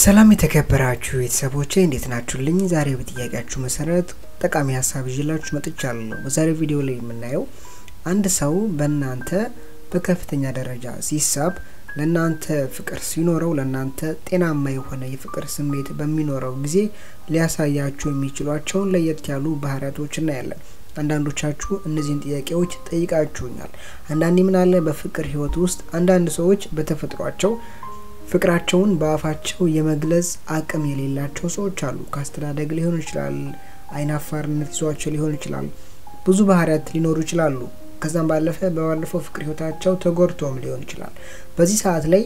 ሰላም የተከበራችሁ ቤተሰቦቼ እንዴት ናችሁልኝ? ዛሬ በጥያቄያችሁ መሰረት ጠቃሚ ሀሳብ ይዤላችሁ መጥቻለሁ። በዛሬው ቪዲዮ ላይ የምናየው አንድ ሰው በእናንተ በከፍተኛ ደረጃ ሲሳብ ለእናንተ ፍቅር ሲኖረው ለእናንተ ጤናማ የሆነ የፍቅር ስሜት በሚኖረው ጊዜ ሊያሳያችሁ የሚችሏቸውን ለየት ያሉ ባህሪያቶች እናያለን። አንዳንዶቻችሁ እነዚህን ጥያቄዎች ጠይቃችሁኛል። አንዳንዴ ምን አለ በፍቅር ህይወት ውስጥ አንዳንድ ሰዎች በተፈጥሯቸው ፍቅራቸውን በአፋቸው የመግለጽ አቅም የሌላቸው ሰዎች አሉ። ከአስተዳደግ ሊሆን ይችላል፣ አይናፋርነት ይዟቸው ሊሆን ይችላል። ብዙ ባህሪያት ሊኖሩ ይችላሉ። ከዛም ባለፈ በባለፈው ፍቅር ህይወታቸው ተጎድቶም ሊሆን ይችላል። በዚህ ሰዓት ላይ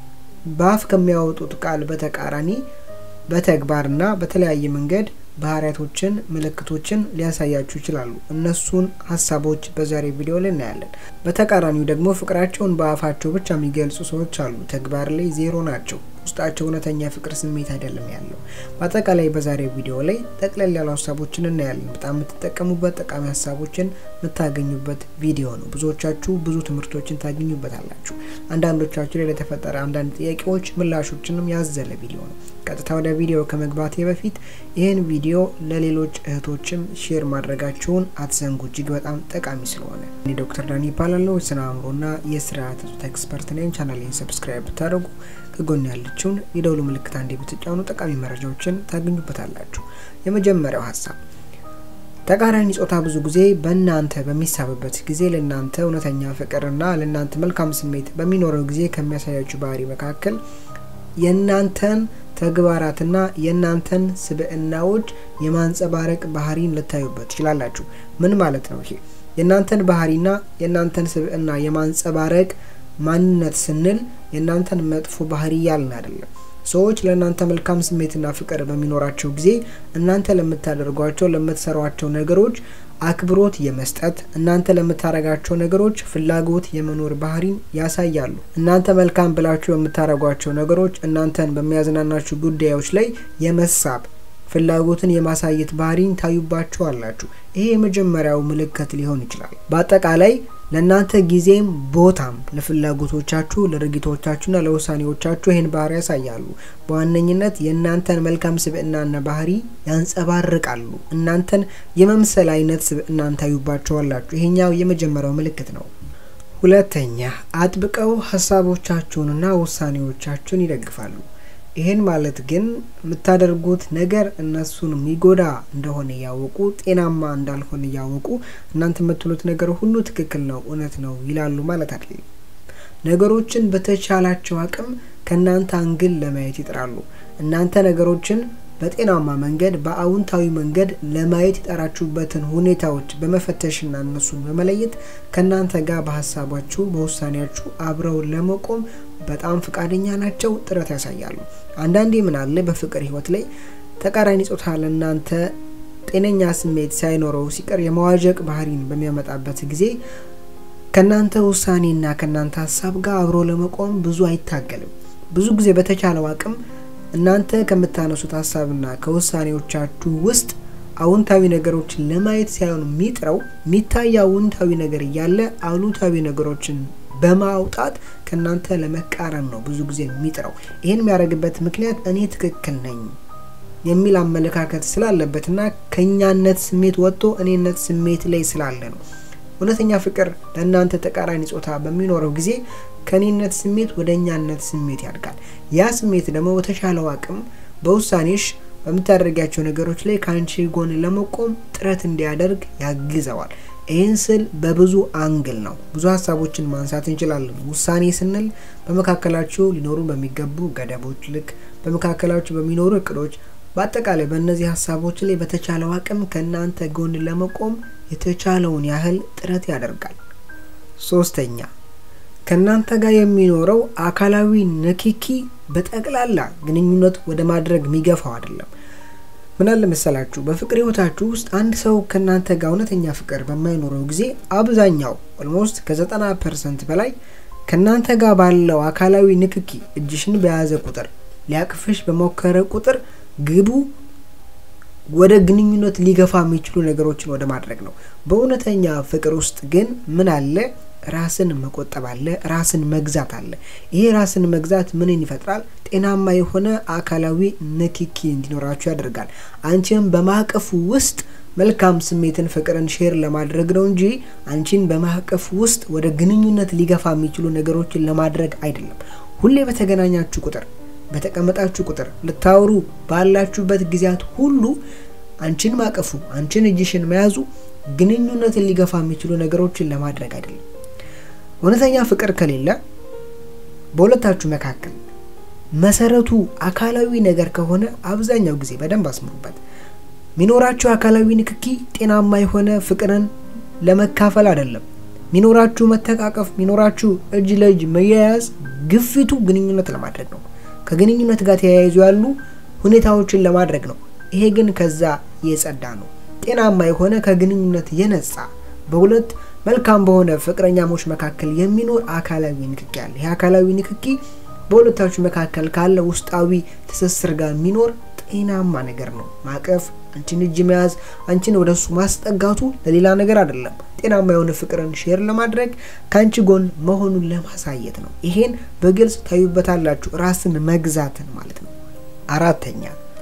በአፍ ከሚያወጡት ቃል በተቃራኒ በተግባርና በተለያየ መንገድ ባህሪያቶችን፣ ምልክቶችን ሊያሳያችሁ ይችላሉ። እነሱን ሀሳቦች በዛሬ ቪዲዮ ላይ እናያለን። በተቃራኒው ደግሞ ፍቅራቸውን በአፋቸው ብቻ የሚገልጹ ሰዎች አሉ። ተግባር ላይ ዜሮ ናቸው። ውስጣቸው እውነተኛ ፍቅር ስሜት አይደለም ያለው። በአጠቃላይ በዛሬ ቪዲዮ ላይ ጠቅለል ያሉ ሀሳቦችን እናያለን። በጣም የምትጠቀሙበት ጠቃሚ ሀሳቦችን የምታገኙበት ቪዲዮ ነው። ብዙዎቻችሁ ብዙ ትምህርቶችን ታገኙበታላችሁ። አንዳንዶቻችሁ ላይ ለተፈጠረ አንዳንድ ጥያቄዎች ምላሾችንም ያዘለ ቪዲዮ ነው። ቀጥታ ወደ ቪዲዮ ከመግባቴ በፊት ይህን ቪዲዮ ለሌሎች እህቶችም ሼር ማድረጋችሁን አትዘንጉ። እጅግ በጣም ጠቃሚ ስለሆነ እኔ ዶክተር ዳኒ ይባላለሁ። የስነ አእምሮና የስርዓተ ፆታ ኤክስፐርት ነኝ። ቻናሌን ሰብስክራይብ ብታደርጉ ከጎን ያለችውን የደውሉ ምልክት አንዴ ብትጫኑ ጠቃሚ መረጃዎችን ታገኙበታላችሁ። የመጀመሪያው ሀሳብ ተቃራኒ ጾታ ብዙ ጊዜ በእናንተ በሚሳብበት ጊዜ ለእናንተ እውነተኛ ፍቅርና ለእናንተ መልካም ስሜት በሚኖረው ጊዜ ከሚያሳያችሁ ባህሪ መካከል የእናንተን ተግባራትና የእናንተን ስብዕናዎች የማንጸባረቅ ባህሪን ልታዩበት ትችላላችሁ። ምን ማለት ነው ይሄ? የእናንተን ባህሪና የእናንተን ስብዕና የማንጸባረቅ ማንነት ስንል የእናንተን መጥፎ ባህሪ ያልን አይደለም። ሰዎች ለእናንተ መልካም ስሜትና ፍቅር በሚኖራቸው ጊዜ እናንተ ለምታደርጓቸው ለምትሰሯቸው ነገሮች አክብሮት የመስጠት እናንተ ለምታደርጋቸው ነገሮች ፍላጎት የመኖር ባህሪን ያሳያሉ። እናንተ መልካም ብላችሁ በምታደርጓቸው ነገሮች እናንተን በሚያዝናናችሁ ጉዳዮች ላይ የመሳብ ፍላጎትን የማሳየት ባህሪን ታዩባችሁ አላችሁ። ይሄ የመጀመሪያው ምልክት ሊሆን ይችላል። በአጠቃላይ ለእናንተ ጊዜም ቦታም ለፍላጎቶቻችሁ ለድርጊቶቻችሁና ለውሳኔዎቻችሁ ይህን ባህሪ ያሳያሉ። በዋነኝነት የእናንተን መልካም ስብዕናና ባህሪ ያንጸባርቃሉ። እናንተን የመምሰል አይነት ስብዕናን ታዩባቸዋላችሁ። ይሄኛው የመጀመሪያው ምልክት ነው። ሁለተኛ አጥብቀው ሀሳቦቻችሁንና ውሳኔዎቻችሁን ይደግፋሉ። ይህን ማለት ግን የምታደርጉት ነገር እነሱን የሚጎዳ እንደሆነ እያወቁ ጤናማ እንዳልሆነ እያወቁ እናንተ የምትሉት ነገር ሁሉ ትክክል ነው፣ እውነት ነው ይላሉ ማለት አይደለም። ነገሮችን በተቻላቸው አቅም ከእናንተ አንግል ለማየት ይጥራሉ። እናንተ ነገሮችን በጤናማ መንገድ በአውንታዊ መንገድ ለማየት የጠራችሁበትን ሁኔታዎች በመፈተሽና እነሱን በመለየት ከእናንተ ጋር በሀሳባችሁ በውሳኔያችሁ አብረው ለመቆም በጣም ፈቃደኛ ናቸው፣ ጥረት ያሳያሉ። አንዳንዴ ምን አለ በፍቅር ህይወት ላይ ተቃራኒ ጾታ ለእናንተ ጤነኛ ስሜት ሳይኖረው ሲቀር የመዋዠቅ ባህሪን በሚያመጣበት ጊዜ ከእናንተ ውሳኔና ከእናንተ ሀሳብ ጋር አብሮ ለመቆም ብዙ አይታገልም። ብዙ ጊዜ በተቻለው አቅም እናንተ ከምታነሱት ሀሳብና ከውሳኔዎቻችሁ ውስጥ አውንታዊ ነገሮችን ለማየት ሳይሆን የሚጥረው የሚታይ አውንታዊ ነገር እያለ አሉታዊ ነገሮችን በማውጣት ከእናንተ ለመቃረን ነው ብዙ ጊዜ የሚጥረው። ይህን የሚያደርግበት ምክንያት እኔ ትክክል ነኝ የሚል አመለካከት ስላለበትና ከእኛነት ስሜት ወጥቶ እኔነት ስሜት ላይ ስላለ ነው። እውነተኛ ፍቅር ለእናንተ ተቃራኒ ጾታ በሚኖረው ጊዜ ከእኔነት ስሜት ወደ እኛነት ስሜት ያድጋል። ያ ስሜት ደግሞ በተሻለው አቅም በውሳኔሽ በምታደርጊያቸው ነገሮች ላይ ከአንቺ ጎን ለመቆም ጥረት እንዲያደርግ ያግዘዋል። ይህን ስል በብዙ አንግል ነው። ብዙ ሀሳቦችን ማንሳት እንችላለን። ውሳኔ ስንል በመካከላችሁ ሊኖሩ በሚገቡ ገደቦች ልክ በመካከላችሁ በሚኖሩ እቅዶች፣ በአጠቃላይ በእነዚህ ሀሳቦች ላይ በተቻለው አቅም ከእናንተ ጎን ለመቆም የተቻለውን ያህል ጥረት ያደርጋል። ሶስተኛ ከእናንተ ጋር የሚኖረው አካላዊ ንክኪ በጠቅላላ ግንኙነት ወደ ማድረግ የሚገፋው አይደለም። ምን አለ መሰላችሁ፣ በፍቅር ህይወታችሁ ውስጥ አንድ ሰው ከእናንተ ጋር እውነተኛ ፍቅር በማይኖረው ጊዜ አብዛኛው ኦልሞስት ከዘጠና ፐርሰንት በላይ ከእናንተ ጋር ባለው አካላዊ ንክኪ እጅሽን በያዘ ቁጥር ሊያቅፍሽ በሞከረ ቁጥር ግቡ ወደ ግንኙነት ሊገፋ የሚችሉ ነገሮችን ወደ ማድረግ ነው። በእውነተኛ ፍቅር ውስጥ ግን ምን አለ ራስን መቆጠብ አለ፣ ራስን መግዛት አለ። ይሄ ራስን መግዛት ምንን ይፈጥራል? ጤናማ የሆነ አካላዊ ንክኪ እንዲኖራችሁ ያደርጋል። አንቺም በማዕቀፉ ውስጥ መልካም ስሜትን፣ ፍቅርን ሼር ለማድረግ ነው እንጂ አንቺን በማዕቀፍ ውስጥ ወደ ግንኙነት ሊገፋ የሚችሉ ነገሮችን ለማድረግ አይደለም። ሁሌ በተገናኛችሁ ቁጥር፣ በተቀመጣችሁ ቁጥር፣ ልታወሩ ባላችሁበት ጊዜያት ሁሉ አንቺን ማቀፉ፣ አንቺን እጅሽን መያዙ ግንኙነትን ሊገፋ የሚችሉ ነገሮችን ለማድረግ አይደለም። እውነተኛ ፍቅር ከሌለ በሁለታችሁ መካከል መሰረቱ አካላዊ ነገር ከሆነ አብዛኛው ጊዜ በደንብ አስምሩበት ሚኖራችሁ አካላዊ ንክኪ ጤናማ የሆነ ፍቅርን ለመካፈል አይደለም። ሚኖራችሁ መተቃቀፍ፣ ሚኖራችሁ እጅ ለእጅ መያያዝ ግፊቱ ግንኙነት ለማድረግ ነው። ከግንኙነት ጋር ተያይዞ ያሉ ሁኔታዎችን ለማድረግ ነው። ይሄ ግን ከዛ የጸዳ ነው። ጤናማ የሆነ ከግንኙነት የነጻ በሁለት መልካም በሆነ ፍቅረኛሞች መካከል የሚኖር አካላዊ ንክኪ አለ። ይህ አካላዊ ንክኪ በሁለታችሁ መካከል ካለ ውስጣዊ ትስስር ጋር የሚኖር ጤናማ ነገር ነው። ማቀፍ፣ አንቺን እጅ መያዝ፣ አንቺን ወደ እሱ ማስጠጋቱ ለሌላ ነገር አይደለም። ጤናማ የሆነ ፍቅርን ሼር ለማድረግ ከአንቺ ጎን መሆኑን ለማሳየት ነው። ይሄን በግልጽ ታዩበታላችሁ። ራስን መግዛትን ማለት ነው። አራተኛ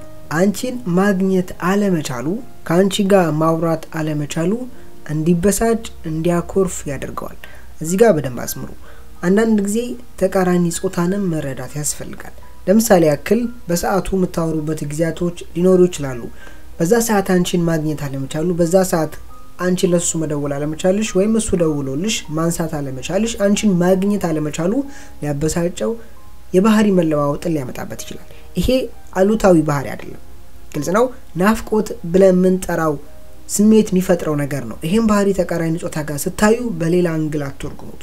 አንቺን ማግኘት አለመቻሉ፣ ከአንቺ ጋር ማውራት አለመቻሉ እንዲበሳጭ እንዲያኮርፍ ያደርገዋል። እዚህ ጋር በደንብ አስምሩ። አንዳንድ ጊዜ ተቃራኒ ጾታንም መረዳት ያስፈልጋል። ለምሳሌ ያክል በሰዓቱ የምታወሩበት ጊዜያቶች ሊኖሩ ይችላሉ። በዛ ሰዓት አንቺን ማግኘት አለመቻሉ፣ በዛ ሰዓት አንቺ ለሱ መደወል አለመቻልሽ ወይም እሱ ደውሎልሽ ማንሳት አለመቻልሽ አንቺን ማግኘት አለመቻሉ ሊያበሳጨው የባህሪ መለዋወጥን ሊያመጣበት ይችላል። ይሄ አሉታዊ ባህሪ አይደለም። ግልጽ ነው። ናፍቆት ብለን የምንጠራው ስሜት የሚፈጥረው ነገር ነው። ይሄም ባህሪ ተቃራኒ ጾታ ጋር ስታዩ በሌላ አንግል አትወርጉሙት።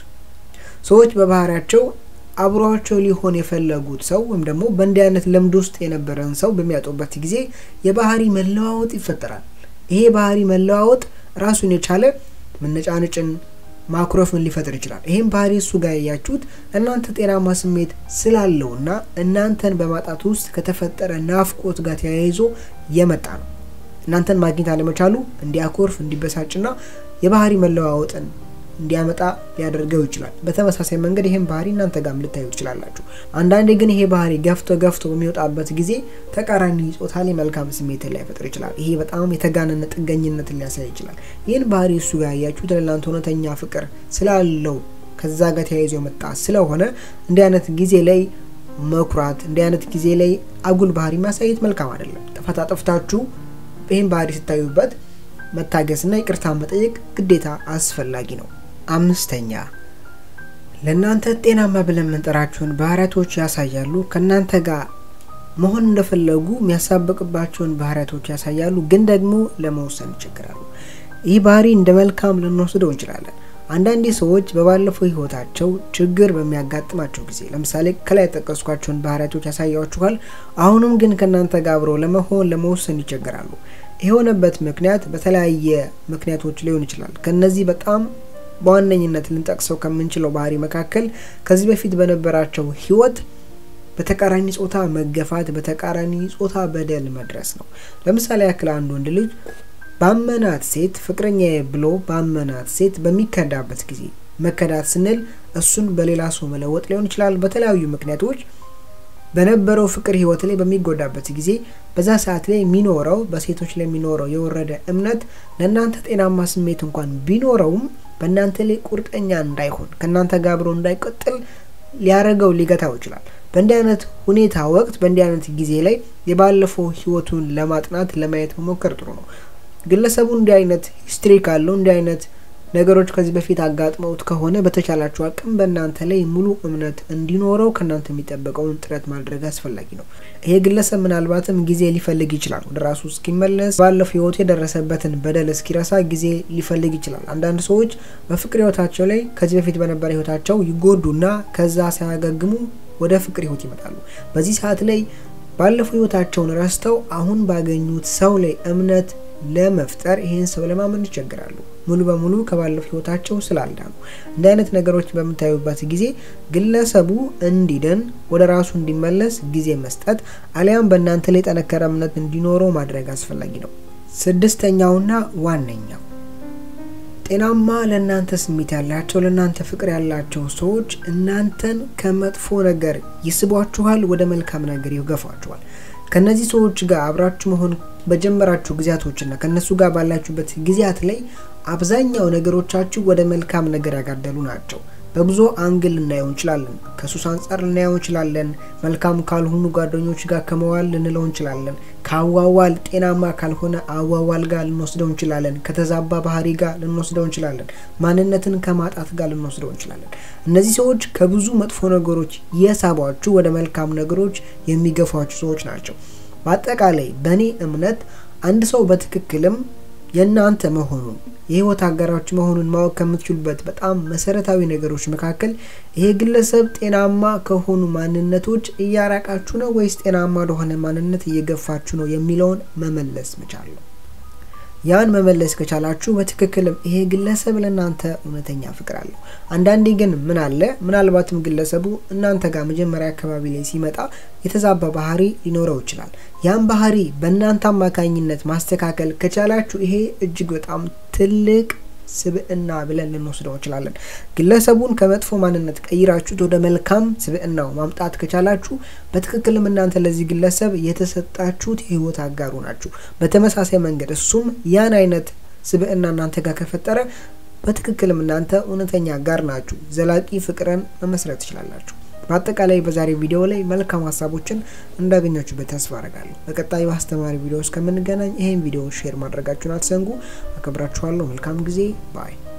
ሰዎች በባህሪያቸው አብሯቸው ሊሆን የፈለጉት ሰው ወይም ደግሞ በእንዲህ አይነት ልምድ ውስጥ የነበረን ሰው በሚያጡበት ጊዜ የባህሪ መለዋወጥ ይፈጠራል። ይሄ ባህሪ መለዋወጥ ራሱን የቻለ መነጫነጭን፣ ማኩረፍን ሊፈጥር ይችላል። ይህም ባህሪ እሱ ጋር ያያችሁት እናንተ ጤናማ ስሜት ስላለውና እናንተን በማጣት ውስጥ ከተፈጠረ ናፍቆት ጋር ተያይዞ የመጣ ነው። እናንተን ማግኘት አለመቻሉ እንዲያኮርፍ፣ እንዲበሳጭና የባህሪ መለዋወጥን እንዲያመጣ ሊያደርገው ይችላል። በተመሳሳይ መንገድ ይህን ባህሪ እናንተ ጋርም ልታዩ ትችላላችሁ። አንዳንዴ ግን ይሄ ባህሪ ገፍቶ ገፍቶ በሚወጣበት ጊዜ ተቃራኒ ጾታ ላይ መልካም ስሜትን ሊያፈጥር ይችላል። ይሄ በጣም የተጋነነ ጥገኝነትን ሊያሳይ ይችላል። ይህን ባህሪ እሱ ጋር ያያችሁት ለእናንተ እውነተኛ ፍቅር ስላለው ከዛ ጋር ተያይዞ የመጣ ስለሆነ እንዲህ አይነት ጊዜ ላይ መኩራት፣ እንዲህ አይነት ጊዜ ላይ አጉል ባህሪ ማሳየት መልካም አይደለም። ጥፋት አጥፍታችሁ ይህን ባህሪ ስታዩበት መታገስና ይቅርታ መጠየቅ ግዴታ አስፈላጊ ነው። አምስተኛ ለእናንተ ጤናማ ብለን የምንጠራቸውን ባህሪያቶች ያሳያሉ። ከእናንተ ጋር መሆን እንደፈለጉ የሚያሳብቅባቸውን ባህሪያቶች ያሳያሉ፣ ግን ደግሞ ለመወሰን ይቸግራሉ። ይህ ባህሪ እንደ መልካም ልንወስደው እንችላለን። አንዳንዴ ሰዎች በባለፈው ሕይወታቸው ችግር በሚያጋጥማቸው ጊዜ ለምሳሌ ከላይ የጠቀስኳቸውን ባህሪያቶች ያሳያችኋል። አሁንም ግን ከእናንተ ጋር አብረው ለመሆን ለመወሰን ይቸግራሉ። የሆነበት ምክንያት በተለያየ ምክንያቶች ሊሆን ይችላል። ከነዚህ በጣም በዋነኝነት ልንጠቅሰው ከምንችለው ባህሪ መካከል ከዚህ በፊት በነበራቸው ህይወት በተቃራኒ ጾታ መገፋት፣ በተቃራኒ ጾታ በደል መድረስ ነው። ለምሳሌ ያክል አንድ ወንድ ልጅ ባመናት ሴት ፍቅረኛዬ ብሎ ባመናት ሴት በሚከዳበት ጊዜ መከዳት ስንል እሱን በሌላ ሰው መለወጥ ሊሆን ይችላል። በተለያዩ ምክንያቶች በነበረው ፍቅር ህይወት ላይ በሚጎዳበት ጊዜ በዛ ሰዓት ላይ የሚኖረው በሴቶች ላይ የሚኖረው የወረደ እምነት ለእናንተ ጤናማ ስሜት እንኳን ቢኖረውም በእናንተ ላይ ቁርጠኛ እንዳይሆን ከእናንተ ጋር አብሮ እንዳይቀጥል ሊያደርገው ሊገታው ይችላል። በእንዲህ አይነት ሁኔታ ወቅት በእንዲህ አይነት ጊዜ ላይ የባለፈው ህይወቱን ለማጥናት ለማየት መሞከር ጥሩ ነው። ግለሰቡ እንዲህ አይነት ሂስትሪ ካለው እንዲህ አይነት ነገሮች ከዚህ በፊት አጋጥመውት ከሆነ በተቻላችሁ አቅም በእናንተ ላይ ሙሉ እምነት እንዲኖረው ከእናንተ የሚጠበቀውን ጥረት ማድረግ አስፈላጊ ነው። ይሄ ግለሰብ ምናልባትም ጊዜ ሊፈልግ ይችላል። ወደ ራሱ እስኪመለስ ባለፈው ህይወቱ የደረሰበትን በደል እስኪረሳ ጊዜ ሊፈልግ ይችላል። አንዳንድ ሰዎች በፍቅር ህይወታቸው ላይ ከዚህ በፊት በነበረ ህይወታቸው ይጎዱና ከዛ ሳያገግሙ ወደ ፍቅር ህይወት ይመጣሉ። በዚህ ሰዓት ላይ ባለፈው ህይወታቸውን ረስተው አሁን ባገኙት ሰው ላይ እምነት ለመፍጠር ይህን ሰው ለማመን ይቸግራሉ። ሙሉ በሙሉ ከባለፈው ህይወታቸው ስላልዳኑ እንዲህ አይነት ነገሮች በምታዩበት ጊዜ ግለሰቡ እንዲድን ወደ ራሱ እንዲመለስ ጊዜ መስጠት አሊያም በእናንተ ላይ የጠነከረ እምነት እንዲኖረው ማድረግ አስፈላጊ ነው። ስድስተኛውና ዋነኛው ጤናማ ለእናንተ ስሜት ያላቸው ለእናንተ ፍቅር ያላቸው ሰዎች እናንተን ከመጥፎ ነገር ይስቧችኋል፣ ወደ መልካም ነገር ይገፏችኋል። ከነዚህ ሰዎች ጋር አብራችሁ መሆን በጀመራችሁ ጊዜያቶችና ከነሱ ጋር ባላችሁበት ጊዜያት ላይ አብዛኛው ነገሮቻችሁ ወደ መልካም ነገር ያጋደሉ ናቸው። በብዙ አንግል ልናየው እንችላለን። ከሱስ አንጻር ልናየው እንችላለን። መልካም ካልሆኑ ጓደኞች ጋር ከመዋል ልንለው እንችላለን። ከአዋዋል ጤናማ ካልሆነ አዋዋል ጋር ልንወስደው እንችላለን። ከተዛባ ባህሪ ጋር ልንወስደው እንችላለን። ማንነትን ከማጣት ጋር ልንወስደው እንችላለን። እነዚህ ሰዎች ከብዙ መጥፎ ነገሮች የሳቧችሁ ወደ መልካም ነገሮች የሚገፏችሁ ሰዎች ናቸው። በአጠቃላይ በእኔ እምነት አንድ ሰው በትክክልም የእናንተ መሆኑን የህይወት አጋራችሁ መሆኑን ማወቅ ከምትችሉበት በጣም መሰረታዊ ነገሮች መካከል ይሄ ግለሰብ ጤናማ ከሆኑ ማንነቶች እያራቃችሁ ነው ወይስ ጤናማ ለሆነ ማንነት እየገፋችሁ ነው የሚለውን መመለስ መቻል ነው። ያን መመለስ ከቻላችሁ በትክክልም ይሄ ግለሰብ ለእናንተ እውነተኛ ፍቅር አለው። አንዳንዴ ግን ምን አለ ምናልባትም ግለሰቡ እናንተ ጋር መጀመሪያ አካባቢ ላይ ሲመጣ የተዛባ ባህሪ ሊኖረው ይችላል። ያን ባህሪ በእናንተ አማካኝነት ማስተካከል ከቻላችሁ ይሄ እጅግ በጣም ትልቅ ስብዕና ብለን ልንወስደው እንችላለን። ግለሰቡን ከመጥፎ ማንነት ቀይራችሁት ወደ መልካም ስብዕናው ማምጣት ከቻላችሁ በትክክልም እናንተ ለዚህ ግለሰብ የተሰጣችሁት የህይወት አጋሩ ናችሁ። በተመሳሳይ መንገድ እሱም ያን አይነት ስብዕና እናንተ ጋር ከፈጠረ በትክክልም እናንተ እውነተኛ አጋር ናችሁ። ዘላቂ ፍቅርን መመስረት ትችላላችሁ። በአጠቃላይ በዛሬ ቪዲዮ ላይ መልካም ሀሳቦችን እንዳገኛችሁበት ተስፋ አረጋለሁ። በቀጣይ በአስተማሪ ቪዲዮ እስከምንገናኝ ይህን ቪዲዮ ሼር ማድረጋችሁን አትዘንጉ። አከብራችኋለሁ። መልካም ጊዜ ባይ